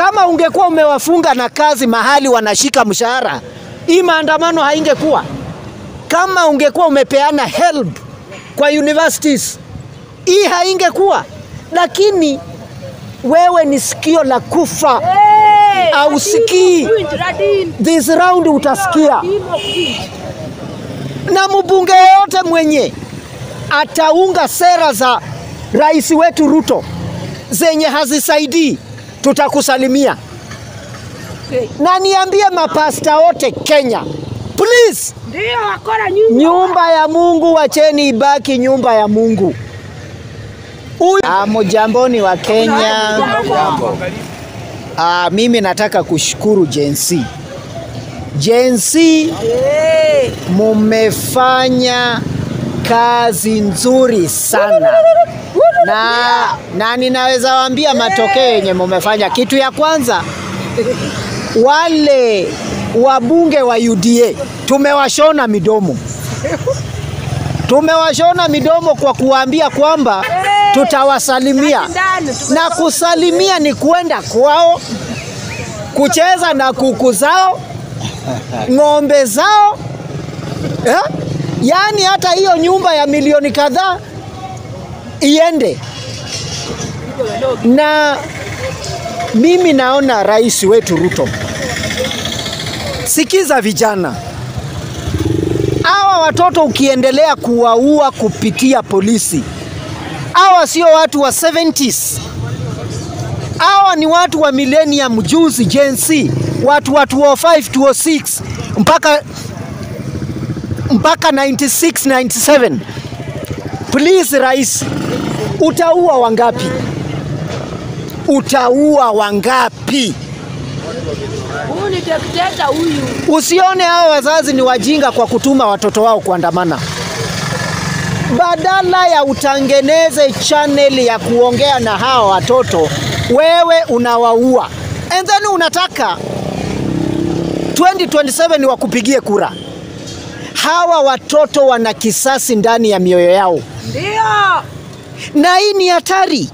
Kama ungekuwa umewafunga na kazi mahali wanashika mshahara, hii maandamano haingekuwa. Kama ungekuwa umepeana help kwa universities, hii haingekuwa. Lakini wewe ni sikio la kufa, ausikii. This round utasikia, na mbunge yoyote mwenye ataunga sera za rais wetu Ruto zenye hazisaidii, tutakusalimia. Na niambie mapasta wote Kenya, please, Ndio wakora nyinyi. nyumba ya Mungu wacheni ibaki nyumba ya Mungu. Huyu ah, mujamboni wa Kenya. Ah, mimi nataka kushukuru Gen Z. Gen Z mumefanya kazi nzuri sana na, na ninaweza waambia matokeo yenye mumefanya. Kitu ya kwanza, wale wabunge wa UDA tumewashona midomo, tumewashona midomo kwa kuwaambia kwamba tutawasalimia, na kusalimia ni kwenda kwao kucheza na kuku zao, ng'ombe zao eh? Yaani hata hiyo nyumba ya milioni kadhaa iende. Na mimi naona rais wetu Ruto, sikiza vijana hawa watoto, ukiendelea kuwaua kupitia polisi, hawa sio watu wa 70s, hawa ni watu wa millennium, juzi Gen Z, watu wa 205 206 mpaka mpaka 96 97. Please rais, utaua wangapi? Utaua wangapi? Huyu ni dikteta huyu. Usione hao wazazi ni wajinga kwa kutuma watoto wao kuandamana. Badala ya utengeneze channel ya kuongea na hawa watoto, wewe unawaua, and then unataka 2027 wakupigie kura. Hawa watoto wana kisasi ndani ya mioyo yao, Ndio. na hii ni hatari.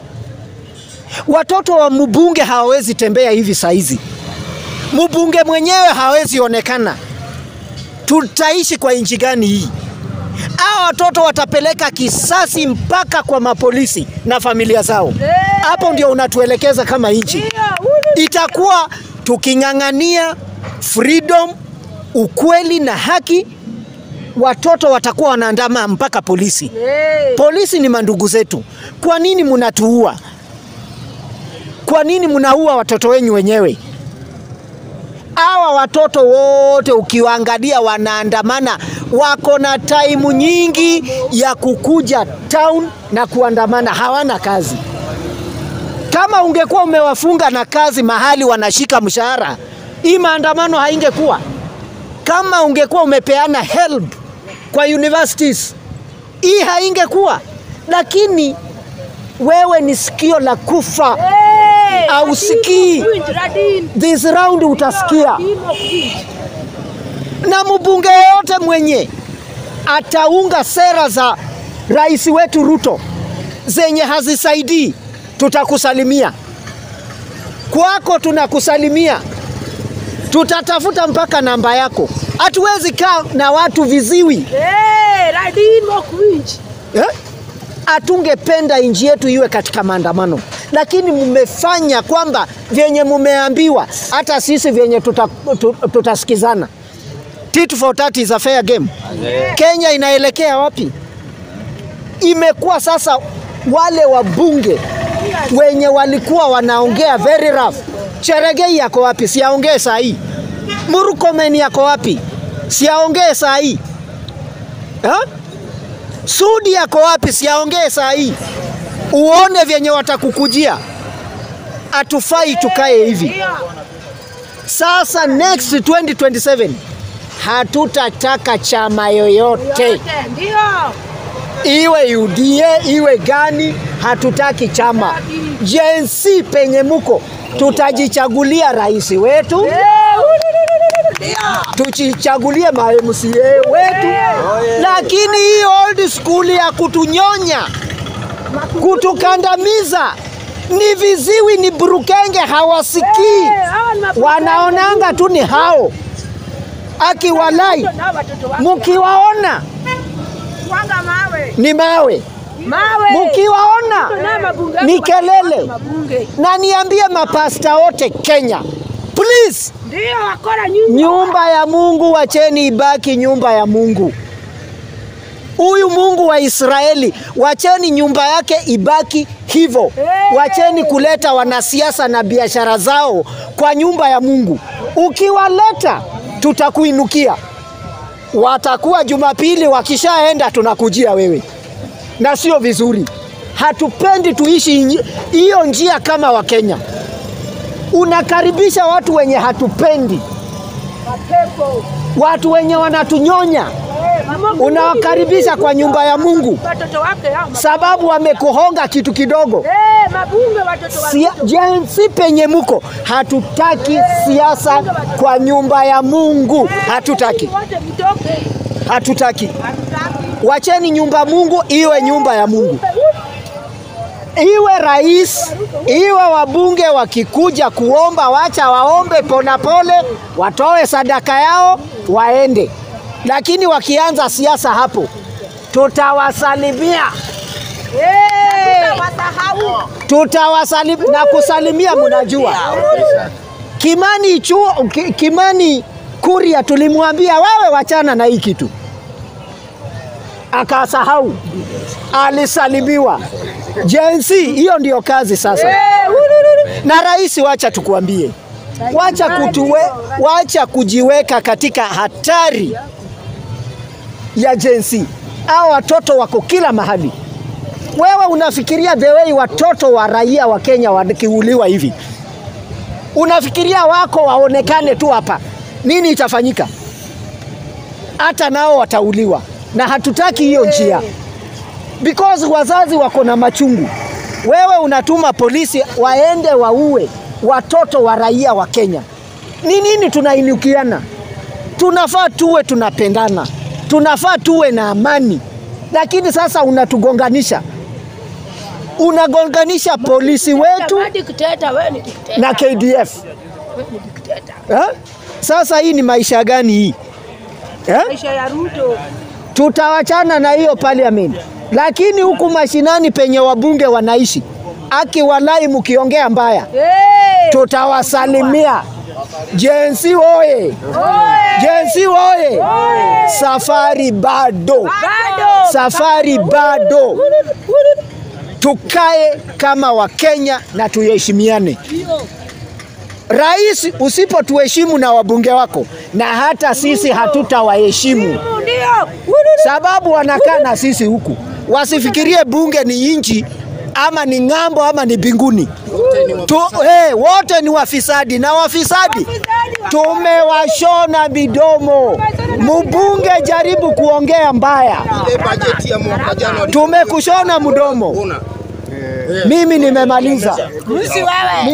Watoto wa mbunge hawawezi tembea hivi saizi, mbunge mwenyewe hawezi onekana. Tutaishi kwa nchi gani hii? Hawa watoto watapeleka kisasi mpaka kwa mapolisi na familia zao. Hapo ndio unatuelekeza kama nchi. Ndio. Huyu Itakuwa tuking'ang'ania freedom, ukweli na haki, watoto watakuwa wanaandama mpaka polisi. ni- Polisi ni mandugu zetu. Kwa nini mnatuua? Kwa nini mnaua watoto wenyu wenyewe? Hawa watoto wote ukiwaangalia wanaandamana, wako na taimu nyingi ya kukuja town na kuandamana, hawana kazi. Kama ungekuwa umewafunga na kazi mahali wanashika mshahara, hii maandamano haingekuwa. Kama ungekuwa umepeana help kwa universities, hii haingekuwa. Lakini wewe ni sikio la kufa, Eh, Hausikii. Huyu ni Radin. this round utasikia. Imo kwingi. Na mbunge yoyote mwenye ataunga sera za rais wetu Ruto zenye hazisaidii, tutakusalimia. Kwako tunakusalimia, tutatafuta mpaka namba yako. Hatuwezi kaa na watu viziwi Eh, Radin imo kwingi. eh? Hatungependa nchi yetu iwe katika maandamano, lakini mmefanya kwamba vyenye mumeambiwa, hata sisi vyenye tuta, tu- tutasikizana. Tit for tat is a fair game. Kenya inaelekea wapi? Imekuwa sasa wale wabunge wenye walikuwa wanaongea very rough. Cheregei yako wapi? Siaongee saa hii. Murkomen yako wapi? Siaongee saa hii. Ha? Sudi yako wapi? Siaongee saa hii, uone vyenye watakukujia. Hatufai tukae hivi. Ndio. Sasa next 2027 hatutataka chama yoyote, Yote. Ndio. iwe UDA iwe gani, hatutaki chama. Gen Z penye muko, tutajichagulia rais wetu, Eh, huyu- Ndio. tujichagulie ma MCA wetu, lakini hii old school ya kutunyonya kutukandamiza Ni viziwi, ni burukenge, hawasikii, Eh, hawa ni mabubu. wanaonanga tu ni hao. Akiwalai, Na watoto wake. mkiwaona Wanga mawe. ni mawe, Mawe. mkiwaona Na mabunge. ni kelele. Mabunge. Na niambie mapasta wote Kenya, please, Ndio wakora nyumba. nyumba ya Mungu wacheni ibaki nyumba ya Mungu. Huyu Mungu wa Israeli, wacheni nyumba yake ibaki hivyo. Wacheni kuleta wanasiasa na biashara zao kwa nyumba ya Mungu. Ukiwaleta tutakuinukia, watakuwa Jumapili, wakishaenda tunakujia wewe, na sio vizuri. Hatupendi tuishi nyi- hiyo njia kama Wakenya. Unakaribisha watu wenye hatupendi, Mapepo. watu wenye wanatunyonya, Eh, mama- unawakaribisha kwa nyumba ya Mungu Watoto wake hao. sababu wamekuhonga kitu kidogo. Eh, mabunge watoto wake. Sia, jinsi penye muko, hatutaki siasa kwa nyumba ya Mungu, hatutaki, Wote mtoke. hatutaki. Hatutaki. Wacheni nyumba Mungu iwe nyumba ya Mungu, iwe rais, iwe wabunge wakikuja kuomba, wacha waombe ponapole, watoe sadaka yao waende, lakini wakianza siasa hapo tutawasalimia, Eh. Wasahau. tutawasalimia na kusalimia, mnajua Kimani chuo, Ki- Kimani Kuria tulimwambia wewe wachana na hii kitu, akasahau, alisalimiwa. Jensi, hiyo ndio kazi sasa. Eh, urururu. Na rais, wacha tukuambie, wacha kutuwe, wacha kujiweka katika hatari ya jensi. Hao watoto wako kila mahali. Wewe unafikiria the way watoto wa raia wa Kenya wakiuliwa hivi, unafikiria wako waonekane tu hapa, nini itafanyika? Hata nao watauliwa, na hatutaki hiyo njia because wazazi wako na machungu. Wewe unatuma polisi waende waue watoto wa raia wa Kenya. Ni nini tunainukiana? Tunafaa tuwe tunapendana, tunafaa tuwe na amani, lakini sasa unatugonganisha, unagonganisha polisi wetu Kama dikteta, wewe ni dikteta. na KDF. Wewe ni dikteta. Eh? Sasa hii ni maisha gani hii eh? Maisha ya Ruto. Tutawachana na hiyo parliament, lakini huku mashinani penye wabunge wanaishi, akiwalai mkiongea mbaya, Eh. tutawasalimia. Jensi oye! Oe. Jensi oye! Safari bado, Bado. safari bado. Tukae kama Wakenya na tuheshimiane. Rais, usipotuheshimu na wabunge wako, na hata sisi hatutawaheshimu Ndio. sababu wanakaa na sisi huku, wasifikirie bunge ni nchi ama ni ng'ambo ama ni binguni. Tu, hey, wote ni wafisadi na wafisadi tumewashona midomo. Mbunge jaribu kuongea mbaya, Ile bajeti ya mwaka jana tumekushona mdomo. una Mimi nimemaliza. Rusi wewe.